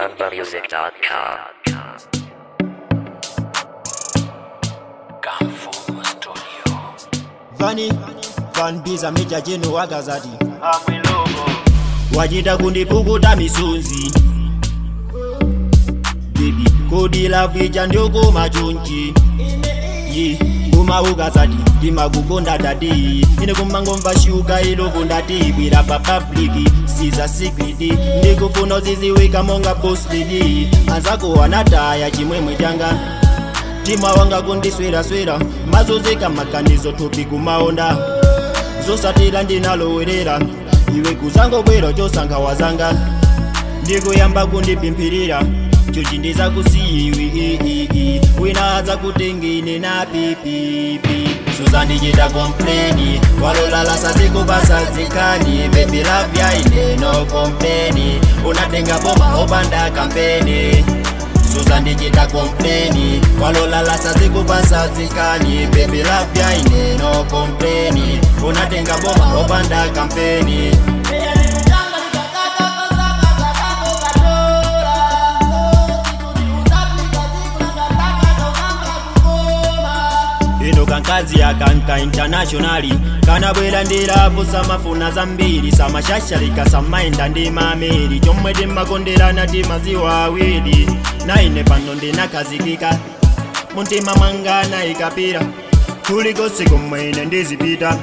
AlumbaMusic.com. vani van biza meja jeno wakazati wachita kundipukuta misunzi bibi kodi lavija ndiokoma chonchi ye kuma ukazati ndimakukonda dadi ine kumangomva shuka ilovo ndati bwira pa pabliki siza sikriti ndikufuna uziziwika monga boslidi anzako anataya chimwemwe changa mtima wanga kundisweraswera mazozeka maganizo thupi kumaonda zosatira ndinalowerera iwe kuzangokwera chosankha wazanga ndikuyamba kundipimphirira chochi ndizakusiyiwi wina adzakutengine na pipipi suzandichita kompleni walolala sazikupasa zikhani bebi lavya ine no kompleni unatenga boma opanda kampeni suzandichita kompleni walolala sazikupasa zikhani bebi lavya ine no kompleni unatenga boma opanda kampeni ino kankazi akanka internationali kanabwera ndirapo samafuna zambiri samashashalika samaenda ndi mameri chomwe timakonderana timaziwa awiri naine pano ndinakazikika muntima mwanga nayikapira kulikonse komwe ine ndizipita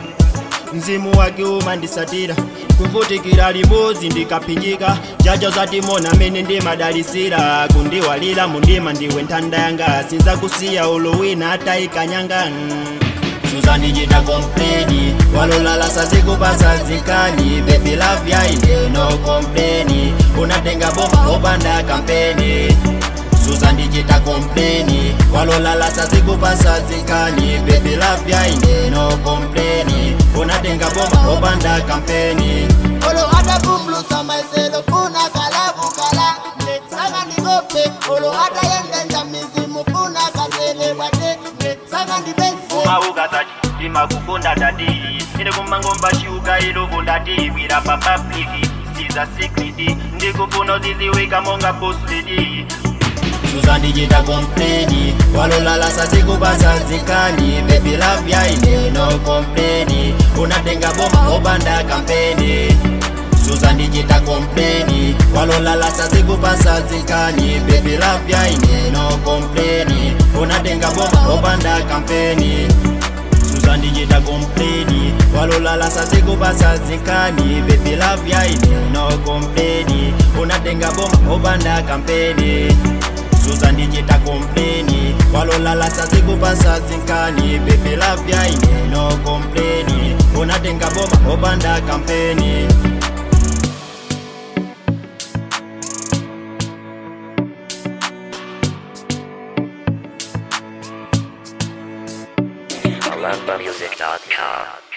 mzimu wake umandisatira kuvutikira limodzi ndikaphinjika jajo zatimona mene ndimadalisira kundiwalira mundima ndiwe nthanda yanga sinzakusiya ulowina atayikanyanga mm. suzandichita kompleni walolala sazikupasa zikhani bebi lavya ine no kompleni unatenga boma opanda kampeni suzandichita kompleni walolala sazikupasa zikhani bebi lavya ine no kompleni unatenga boma opanda kampeni Olo hata kumblusa maiselo funa kalabu kala ne sanga ndigope olo hata yende njamizimu funa kasele wate ne sanga ndibenzi umaukazachi ndimakukunda dadi ine kumangomva shuka ilovo ndati bwira pa pabliki siza sikriti ndikufuna uziziwika monga boslidi suzandichita kompleni walolala sazikupasa zikhani bebi lavya ine no kompleni unatenga boma opanda kampeni suzandichita kompleni walolala sazikupasa zikhani bebi lavya ine no kompleni unatenga boma opanda kampeni suzandichita kompleni walolala sazikupasa zikhani bebi lavya ine no kompleni unatenga boma opanda kampeni suzandichita kompleni walolala sazikupasa zikhani bebi lavya ine no kompleni unatenga boma opanda kampeni AlumbaMusic.com.